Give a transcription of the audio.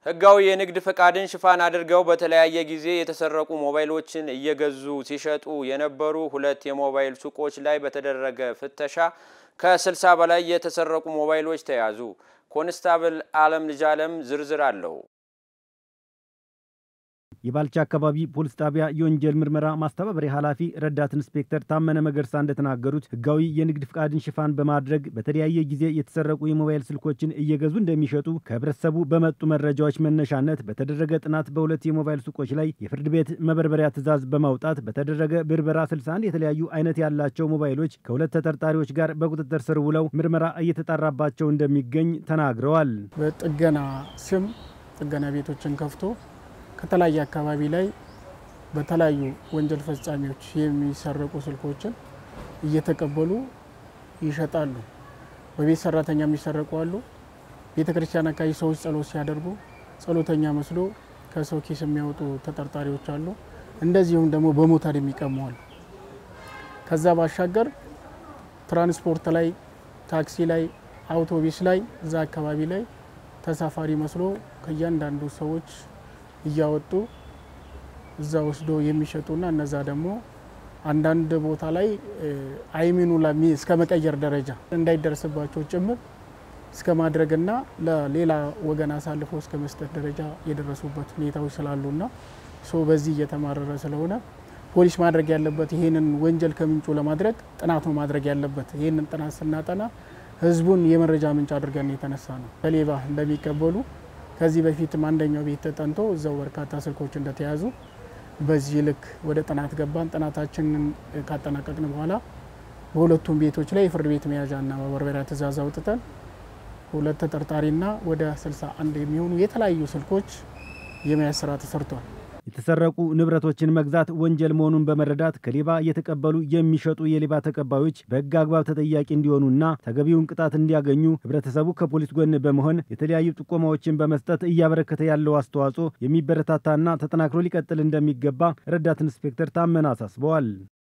ህጋዊ የንግድ ፈቃድን ሽፋን አድርገው በተለያየ ጊዜ የተሰረቁ ሞባይሎችን እየገዙ ሲሸጡ የነበሩ ሁለት የሞባይል ሱቆች ላይ በተደረገ ፍተሻ ከ60 በላይ የተሰረቁ ሞባይሎች ተያዙ። ኮንስታብል አለም ልጅ አለም ዝርዝር አለው። የባልቻ አካባቢ ፖሊስ ጣቢያ የወንጀል ምርመራ ማስተባበሪያ ኃላፊ ረዳት ኢንስፔክተር ታመነ መገርሳ እንደተናገሩት ህጋዊ የንግድ ፍቃድን ሽፋን በማድረግ በተለያየ ጊዜ የተሰረቁ የሞባይል ስልኮችን እየገዙ እንደሚሸጡ ከህብረተሰቡ በመጡ መረጃዎች መነሻነት በተደረገ ጥናት በሁለት የሞባይል ሱቆች ላይ የፍርድ ቤት መበርበሪያ ትዕዛዝ በማውጣት በተደረገ ብርበራ 61 የተለያዩ አይነት ያላቸው ሞባይሎች ከሁለት ተጠርጣሪዎች ጋር በቁጥጥር ስር ውለው ምርመራ እየተጣራባቸው እንደሚገኝ ተናግረዋል። በጥገና ስም ጥገና ቤቶችን ከፍቶ ከተለያየ አካባቢ ላይ በተለያዩ ወንጀል ፈጻሚዎች የሚሰረቁ ስልኮችን እየተቀበሉ ይሸጣሉ። በቤት ሰራተኛ የሚሰረቁ አሉ። ቤተ ክርስቲያን አካባቢ ሰዎች ጸሎት ሲያደርጉ ጸሎተኛ መስሎ ከሰው ኪስ የሚያወጡ ተጠርጣሪዎች አሉ። እንደዚሁም ደግሞ በሞተር የሚቀሙ አሉ። ከዛ ባሻገር ትራንስፖርት ላይ፣ ታክሲ ላይ፣ አውቶቡስ ላይ እዛ አካባቢ ላይ ተሳፋሪ መስሎ ከእያንዳንዱ ሰዎች እያወጡ እዛ ወስዶ የሚሸጡና እነዛ ደግሞ አንዳንድ ቦታ ላይ አይሚኑ እስከ መቀየር ደረጃ እንዳይደርስባቸው ጭምር እስከ ማድረግና ለሌላ ወገን አሳልፎ እስከ መስጠት ደረጃ የደረሱበት ሁኔታዎች ስላሉና ሶ በዚህ እየተማረረ ስለሆነ ፖሊስ ማድረግ ያለበት ይህንን ወንጀል ከምንጩ ለማድረግ ጥናት ነው ማድረግ ያለበት። ይህንን ጥናት ስናጠና ህዝቡን የመረጃ ምንጭ አድርገን የተነሳ ነው ከሌባ እንደሚቀበሉ ከዚህ በፊትም አንደኛው ቤት ተጠንቶ እዛው በርካታ ስልኮች እንደተያዙ በዚህ ልክ ወደ ጥናት ገባን። ጥናታችንን ካጠናቀቅን በኋላ በሁለቱም ቤቶች ላይ የፍርድ ቤት መያዣና መበርበሪያ ትዕዛዝ አውጥተን ሁለት ተጠርጣሪና ወደ 61 የሚሆኑ የተለያዩ ስልኮች የመያዝ ስራ ተሰርቷል። የተሰረቁ ንብረቶችን መግዛት ወንጀል መሆኑን በመረዳት ከሌባ እየተቀበሉ የሚሸጡ የሌባ ተቀባዮች በሕግ አግባብ ተጠያቂ እንዲሆኑና ተገቢውን ቅጣት እንዲያገኙ ህብረተሰቡ ከፖሊስ ጎን በመሆን የተለያዩ ጥቆማዎችን በመስጠት እያበረከተ ያለው አስተዋጽኦ የሚበረታታና ተጠናክሮ ሊቀጥል እንደሚገባ ረዳት ኢንስፔክተር ታመነ አሳስበዋል።